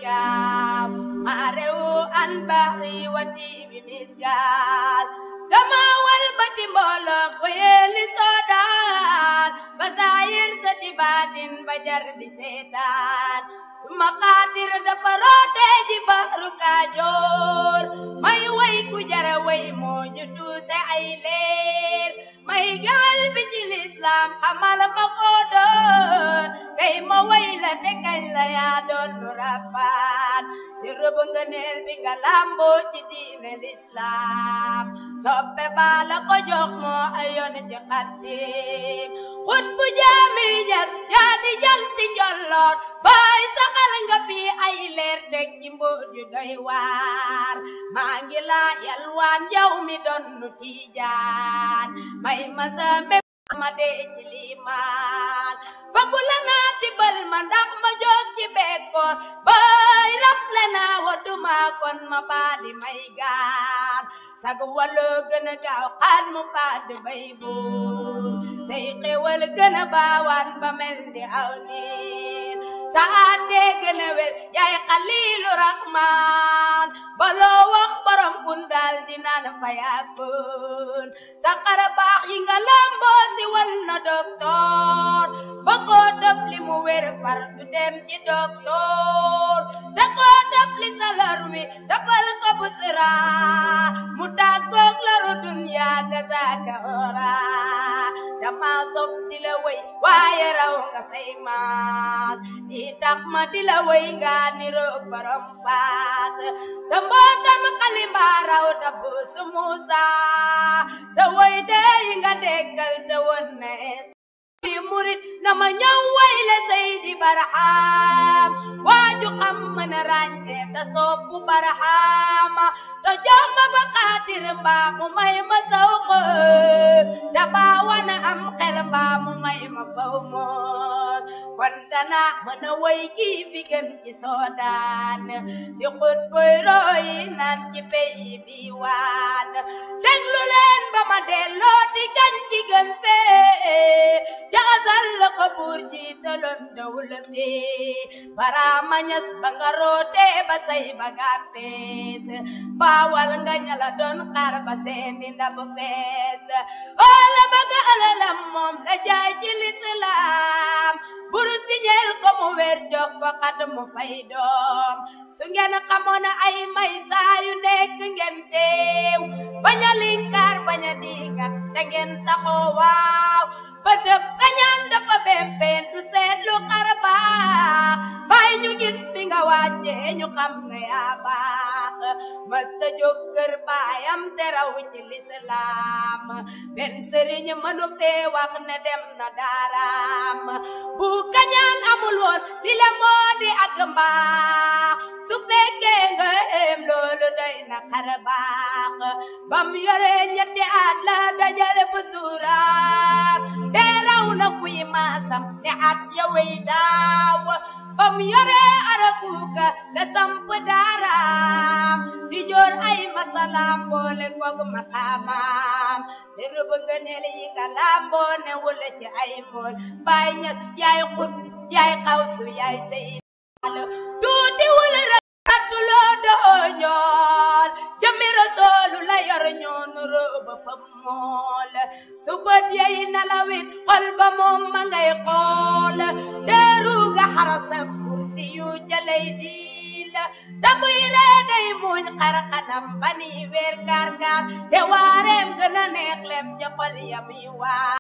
الكاف مارو عن بحري وتي بمسكال دما والبت مولم ويل سودان بزاير ستبات بجر بسيطان ثم قادر دفروت جبهر كاجور may way ku jara way moo ñu tuuse ay leer may gaal bi ci lislaam xamal ma ko doon tey ma way la te kañ la yaa doon lu rabbaan ci rëbb nga neel bi nga lamboo ci diine lislaam soppe baa la ko jox moo ayoon ci xaddim xut bu jaami jas yaa di janti jolloor baay saxal nga fi ay leer deg ci mbóot yu doy waar maa ngi laa yalwaan yow mi doon nu tiijaan may ma sa mbéb ma dee ci liimaan fagu la naa tibal ma ndax ma jóg ci bekkoor baay rafle naa wadduma kon ma baali may gaan sag waloo gën a gaaw xaat mu padd bay buur say xewal gën a baawaan ba mel ni aw niir sa àttee gën a wér yaay xaliilu raxmaan baloo wax borom kun daal di naan fa yàkkun sa xara baax yi nga lamboo si wal na doktoor ba koo dëf li mu wér far du dem ci doktoor da koo dëf li sa lor wi dafal ko busra mu tàggoog loru dunya ga saaka ora dama sob di la wéy waaye raw nga say maas di tax ma di la wéy nga ni roog borom faas sa mbootam xalimba raw da buusu Muusa sa woy dee yi nga déggal te won ne yi murit na ma ñëw way la Seydi Barham waaju xam mën a ràññee te soppu Barham te jox ma ba xaatir mbaa mu may ma saw xër te baa wana am xel mbaa mu may ma faw moon kon dana mën a way kii fi gën ci soodaan di xut boy roy naan ci peyi bi waan déglu leen ba ma delloo di gan ci gën fee jaasal la ko buur jiitaloon dawul fee baraama ñas ba nga rootee ba say bagaan fees baawal nga ñala doon xaar ba seeni ndab fees oola ma ga alalam moom la jaay ci lislaam bur siñeel ko mu weer jox ko xat mu fay doom su ngeen xamoon ay may saa yu nekk ngeen teew bañ a linkaar bañ a diingat te ngeen saxoo waaw ba dëpp kañaan dafa bempeen du seet lu xar baax bàyyi ñu gis bi nga wàccee ñu xam ne yaa baax masta jóg kër baayam te raw ci lislaam benn sëriñ mënu fee wax ne dem na daaraam bu kañaan amul woon li la moo di ak mbaax su fekkee nga em loolu doy na xar baax bam yore ñetti at la dajale bu suuraam te raw na kuy maasam te at ya wey daaw bam yore arakuuka la samp daaraam di joor ay masalaam boole koog maqaamaam te rëbb nga neel yi nga lamboo ne wula ci ay mool baay ñas yaay xut yaay xawsu yaay sey tuuti wul ratuloo doo ñool jëmi rasoolu la yor ñoonu rëbb fa mool su bët yey nalawit xol ba moom ma ngay xool teeru nga xarasa kursi yu jalay diil te muy ree day muñ xar xanam ba ni weer gaar gaar te waareem gën a neex lem ca xol ya muy waar